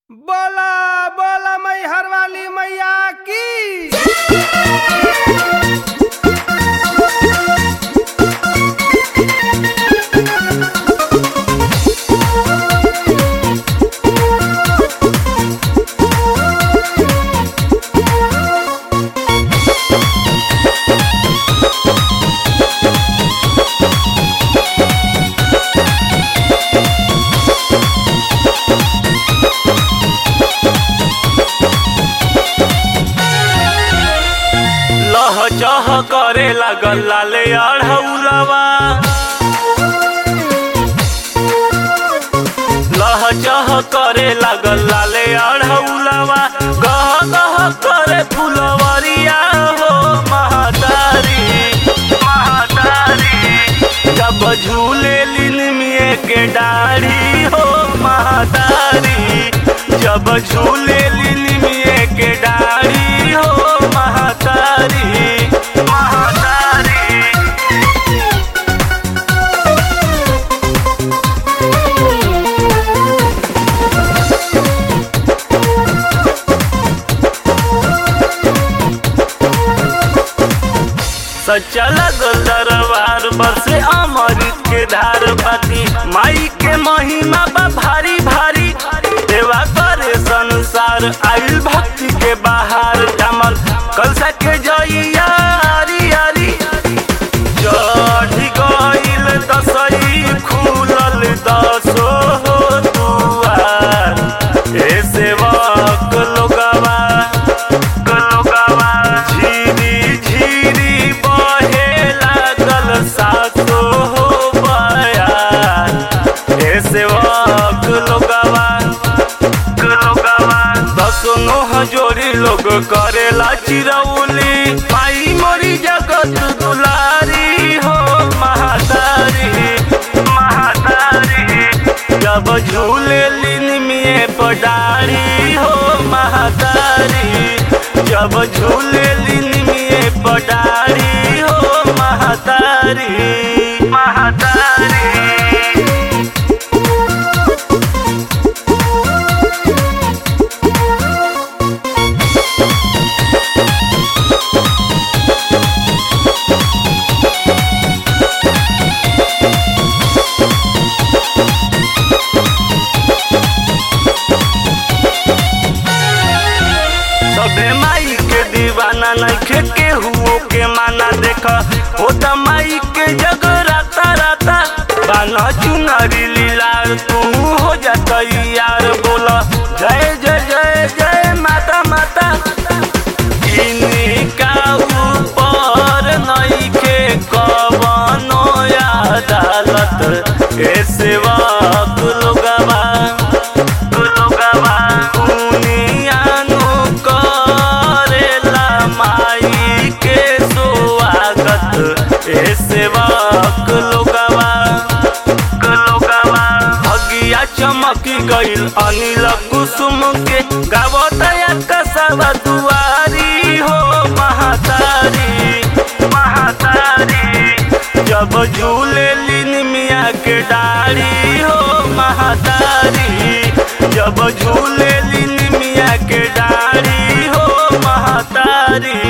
बोला बोला मैहर वाली मैया की लह चह करे लागल लाले अढ़ौलवा लह चह करे लागल लाले अढ़ौलवा गह गह करे फुलवरिया हो महातारी महातारी जब झूले लिनमिए के डाढ़ी हो महातारी जब झूले लिनमिए के डाढ़ी हो महातारी महातारी सच्चा लगल दरबार बरसे अमृत के धार बाती माई के महिमा बा भारी भारी देवा करे संसार आइल भक्ति के बाहर जमल कलसा के जइया आरी आरी चढ़ी गइल दसई खुलल दसो दुआर ए सेवक लोगवा लोगवा झिरी झिरी बहे लागल सासो बयार ए सेवक लोगवा लोगवा दसो नोह जोड़ी लोग करेला चिरौली माई मोरी जगत दुलारी हो महातारी महातारी जब झूले लिनमिए पडारी हो महातारी जब झूले लिनमिए पडारी हो महातारी महातारी सबे माई के दीवाना नइखे केहू के माना देख हो त माई के जग राता राता बाना चुनरी लीलार तू हो जा यार बोल जय जय जय जय माता माता इनका ऊपर नइखे कवनो अदालत ए सेवक लोगवा लोगवा दुनियानु करेला माई के स्वागत ए सेवक लोगवा लोगवा भगिया चमकी गइल अनिल कुसुम के गावतया कसवा दुआरी हो महातारी महातारी जब झूले लिन मिया के डाढ़ी हो महातारी जब झूले लिन मिया के डाढ़ी हो महातारी